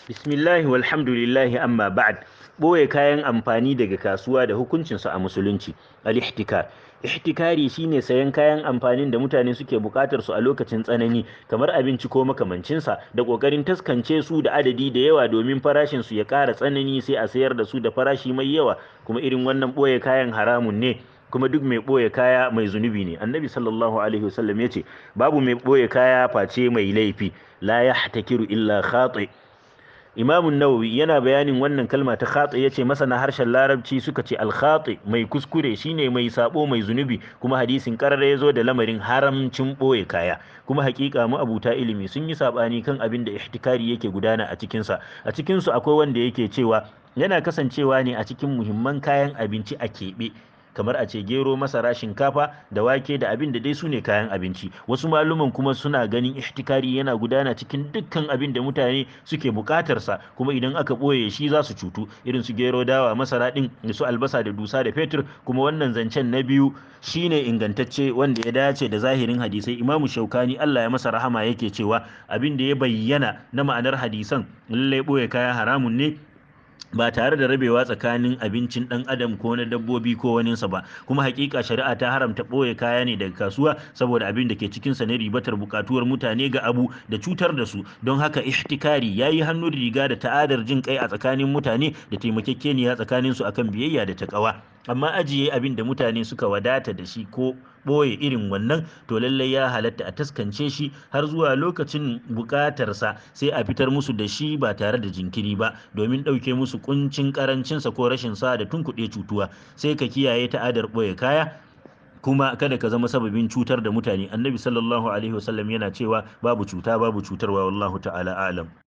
Bismillahi walhamdulillahi amma ba'd ɓoye kayan amfani daga kasuwa da hukuncinsu a musulunci al-ihtikar ihtikari shine sayan kayan amfanin da mutane suke buƙatar su a lokacin tsanani kamar abinci ko makamancinsa da ƙoƙarin taskance su da adadi da yawa domin farashin su ya ƙara tsanani sai a sayar da su da farashi mai yawa kuma irin wannan ɓoye kayan haramun ne kuma duk mai ɓoye kaya mai zunubi ne annabi sallallahu alaihi wasallam ya ce babu mai ɓoye kaya face mai laifi la yahtakiru illa khati imamun nawawi yana bayanin wannan kalma ta khati ya ce masana harshen larabci suka ce alkhati mai kuskure shine mai sabo mai zunubi kuma hadisin karara ya zo da lamarin haramcin ɓoye kaya kuma hakika mu abuta ilimi sun yi sabani kan abin da ihtikari yake gudana a cikinsa a cikinsu akwai wanda yake cewa yana kasancewa ne a cikin muhimman kayan abinci a keɓe kamar a ce gero masara shinkafa da wake da abin da dai su ne kayan abinci wasu maluman kuma suna ganin ihtikari yana gudana cikin dukkan abin da mutane suke bukatarsa kuma idan aka ɓoye shi za su cutu irin su gero dawa masara ɗin da su albasa da dusa da fetur kuma wannan zancen na biyu shine ingantacce wanda ya dace da zahirin hadisai imamu shaukani allah ya masa rahama yake cewa abin da ya bayyana na ma'anar hadisan lallai ɓoye kaya haramun ne ba tare da rabewa tsakanin abincin dan adam ko na dabbobi ko waninsa ba kuma hakika shari'a ta haramta ɓoye kaya ne daga kasuwa saboda abin da ke cikin sa ne ribatar bukatuwar mutane ga abu da cutar da su don haka ihtikari yayi hannu riga da ta'adar jin kai a tsakanin mutane da taimakekeniya tsakanin su akan biyayya da takawa amma ajiye abin da mutane suka wadata da shi ko ɓoye irin wannan to lallai ya halatta a taskance shi har zuwa lokacin buƙatarsa sai a fitar musu da shi ba tare da jinkiri ba domin ɗauke musu kuncin ƙarancinsa ko rashin sa da tunkuɗe cutuwa sai ka kiyaye ta'adar ɓoye kaya kuma kada ka zama sababin cutar da mutane annabi sallallahu alaihi wasallam yana cewa babu cuta babu cutarwa wallahu ta'ala alam